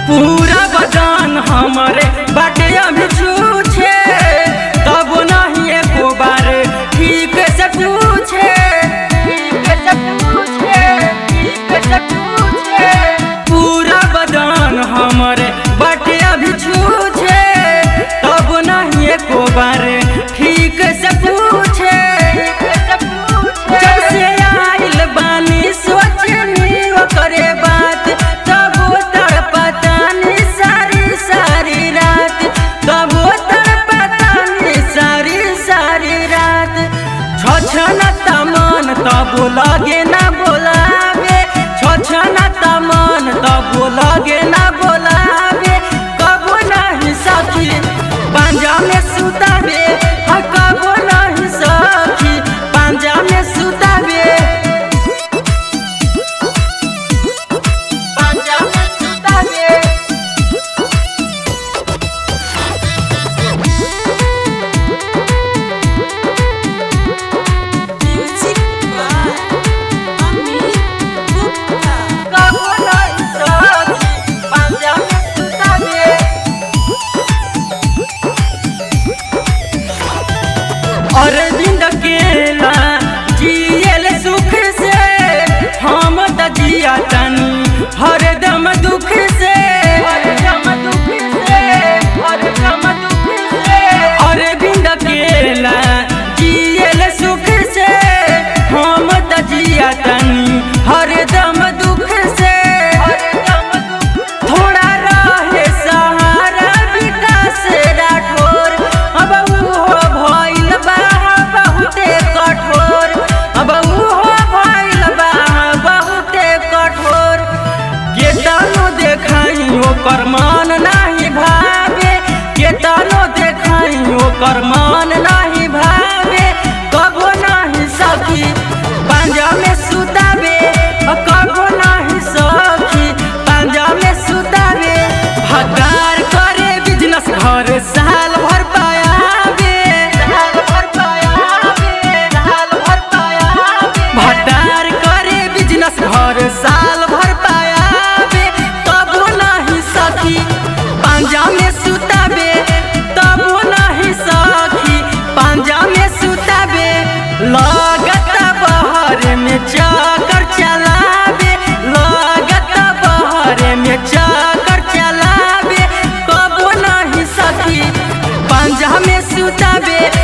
पूरा बदन हमरे बाटे अभी छूछे तब नहीं एको बार ठीक से पूछे ठीक से पूछे ठीक से पूछे पूरा बदन हमरे बाटे अभी छूछे तब नहीं एको बार ठीक से पूछे जब से आइल बानी सोचनी करे बात तब तड़पतानी सारी सारी रात तब तड़पतानी सारी सारी रात छछन तमन तब लगे ना बोलावे छछन तमन तब लगे ना बोलावे कबो नहीं सखी पांजा में सुतावे हा कबो नहीं सखी पांजा में सुतावे पांजा में सुतावे Music by Amit Gupta. कबो नहीं सखी पांजा में सुतावे अरविंद केला जियल सुख से हम त जिया तनी हरदम दुख से हरदम दुख से हरदम दुख से अरविंद केला जियल सुख से हम त जिया तनी हरदम दुख से हरदम दुख थोड़ा रहे सहारा विकास राठौर अब उहो भइल बा बहुते कठोर अब उहो भइल बा बहुते कठोर केतनो देखाई ओकर मान नाही भावे केतनो देखाई ओकर मान नाही भावे कबो नाही सखी पांजा में सुतावे कबो नाही सखी पांजा में सुतावे भकार करे बिजनेस घर साल भर पायावे साल भर पायावे साल भर पायावे भटार करे बिजनेस घर साल भर पायावे तबो नहीं सखी पांजा में सुतावे तबो नहीं सखी पांजा में सुतावे लागत बहर में चक्कर चलावे लागत बहर में चक्कर चलावे कबो नहीं सखी पांजा में सुतावे